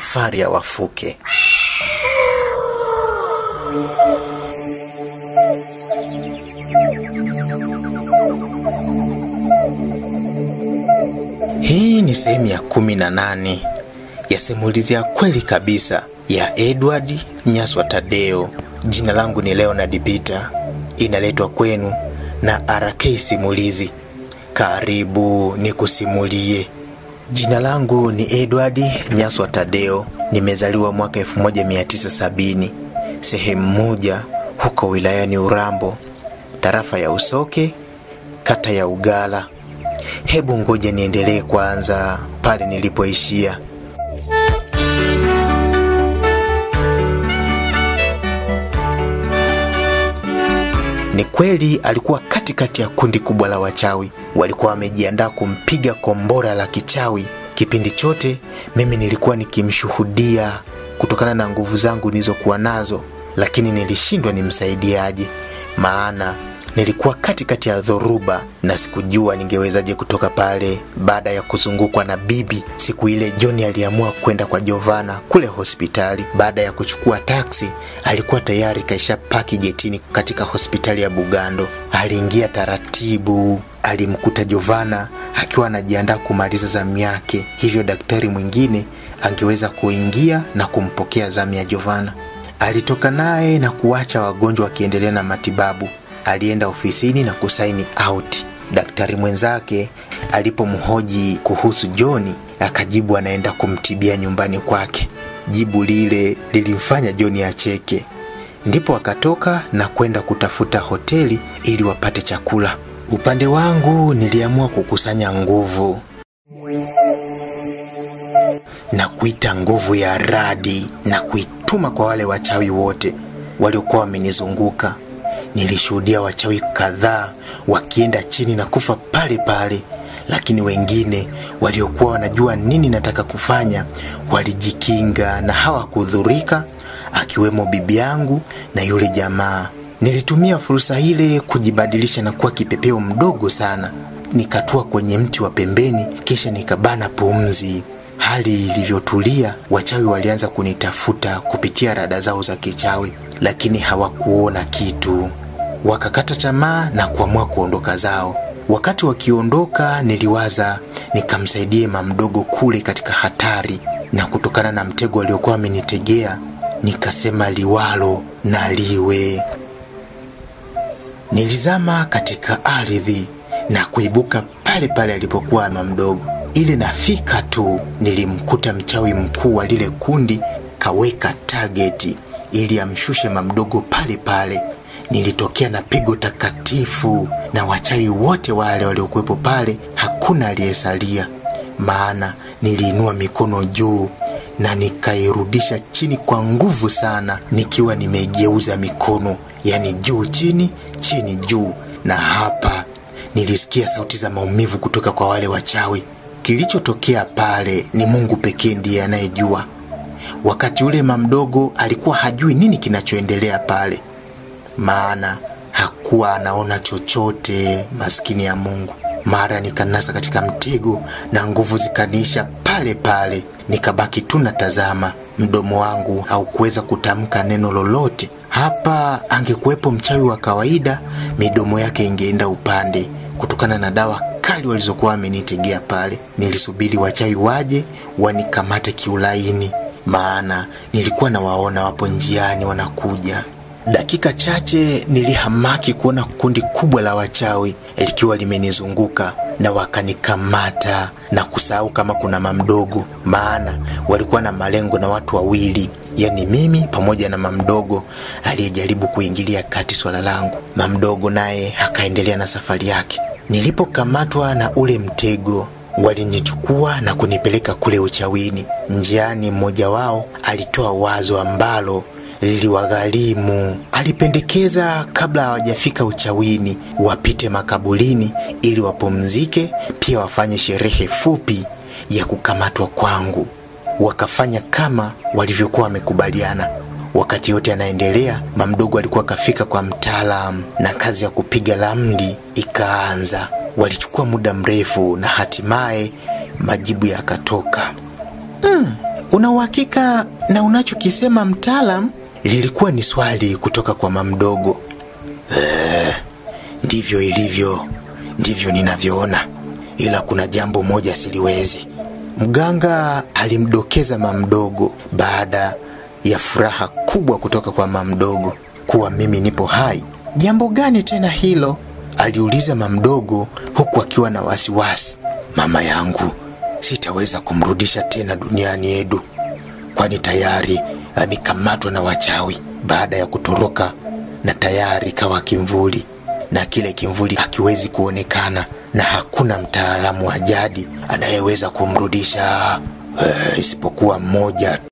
safari ya wafuke. Hii ni sehemu ya kumi na nane ya simulizi ya kweli kabisa ya Edward Nyaswa Tadeo. Jina langu ni Leonard Peter, inaletwa kwenu na RK Simulizi. Karibu nikusimulie. Jina langu ni Edward Nyaswa Tadeo. Nimezaliwa mwaka 1970 sehemu moja huko wilayani Urambo, tarafa ya Usoke, kata ya Ugala. Hebu ngoja niendelee kwanza pale nilipoishia. Ni kweli alikuwa katikati ya kundi kubwa la wachawi. Walikuwa wamejiandaa kumpiga kombora la kichawi. Kipindi chote mimi nilikuwa nikimshuhudia kutokana na nguvu zangu nilizokuwa nazo, lakini nilishindwa nimsaidiaje, maana nilikuwa katikati ya dhoruba na sikujua ningewezaje kutoka pale. Baada ya kuzungukwa na bibi, siku ile John aliamua kwenda kwa Jovana kule hospitali. Baada ya kuchukua taksi, alikuwa tayari kaisha paki getini katika hospitali ya Bugando. Aliingia taratibu, alimkuta Jovana akiwa anajiandaa kumaliza zamu yake, hivyo daktari mwingine angeweza kuingia na kumpokea zamu ya Jovana. Alitoka naye na kuacha wagonjwa wakiendelea na matibabu alienda ofisini na kusaini out. Daktari mwenzake alipomhoji kuhusu Joni akajibu anaenda kumtibia nyumbani kwake. Jibu lile lilimfanya Joni acheke, ndipo akatoka na kwenda kutafuta hoteli ili wapate chakula. Upande wangu niliamua kukusanya nguvu na kuita nguvu ya radi na kuituma kwa wale wachawi wote waliokuwa wamenizunguka. Nilishuhudia wachawi kadhaa wakienda chini na kufa pale pale, lakini wengine waliokuwa wanajua nini nataka kufanya walijikinga na hawakudhurika, akiwemo bibi yangu na yule jamaa. Nilitumia fursa ile kujibadilisha na kuwa kipepeo mdogo sana, nikatua kwenye mti wa pembeni, kisha nikabana pumzi. Hali ilivyotulia, wachawi walianza kunitafuta kupitia rada zao za kichawi, lakini hawakuona kitu. Wakakata tamaa na kuamua kuondoka zao. Wakati wakiondoka, niliwaza nikamsaidie mamdogo kule katika hatari, na kutokana na mtego aliokuwa amenitegea, nikasema liwalo na liwe. Nilizama katika ardhi na kuibuka pale pale alipokuwa mamdogo. Ile nafika tu nilimkuta mchawi mkuu wa lile kundi kaweka tageti ili amshushe mamdogo pale pale. Nilitokea na pigo takatifu, na wachawi wote wale waliokuwepo pale hakuna aliyesalia, maana niliinua mikono juu na nikairudisha chini kwa nguvu sana, nikiwa nimeigeuza mikono, yani juu chini, chini juu, na hapa nilisikia sauti za maumivu kutoka kwa wale wachawi. Kilichotokea pale ni Mungu pekee ndiye anayejua. Wakati ule mamdogo alikuwa hajui nini kinachoendelea pale, maana hakuwa anaona chochote. Maskini ya Mungu. Mara nikanasa katika mtego na nguvu zikaniisha pale pale, nikabaki tu natazama. Mdomo wangu haukuweza kutamka neno lolote. Hapa angekuwepo mchawi wa kawaida, midomo yake ingeenda upande kutokana na dawa kali walizokuwa wamenitegea pale. Nilisubiri wachawi waje wanikamate kiulaini, maana nilikuwa nawaona wapo njiani wanakuja. Dakika chache nilihamaki kuona kundi kubwa la wachawi likiwa limenizunguka na wakanikamata na kusahau kama kuna mamdogo, maana walikuwa na malengo na watu wawili, yani mimi pamoja na mamdogo aliyejaribu kuingilia kati swala langu. Mamdogo naye akaendelea na safari yake. Nilipokamatwa na ule mtego, walinichukua na kunipeleka kule uchawini. Njiani, mmoja wao alitoa wazo ambalo liliwagharimu. Alipendekeza kabla hawajafika uchawini wapite makaburini ili wapumzike, pia wafanye sherehe fupi ya kukamatwa kwangu. Wakafanya kama walivyokuwa wamekubaliana. Wakati yote anaendelea, mamdogo alikuwa akafika kwa mtaalam na kazi ya kupiga ramli ikaanza. Walichukua muda mrefu na hatimaye majibu yakatoka. Mm, una uhakika na unachokisema mtaalam? Lilikuwa ni swali kutoka kwa mamdogo. Eh, ndivyo ilivyo, ndivyo ninavyoona, ila kuna jambo moja siliwezi. Mganga alimdokeza mamdogo baada ya furaha kubwa kutoka kwa mamdogo kuwa mimi nipo hai. Jambo gani tena hilo? aliuliza mamdogo huku akiwa na wasiwasi. Mama yangu, sitaweza kumrudisha tena duniani Edu, kwani tayari amekamatwa na wachawi baada ya kutoroka na tayari kawa kimvuli, na kile kimvuli hakiwezi kuonekana na hakuna mtaalamu wa jadi anayeweza kumrudisha eh, isipokuwa mmoja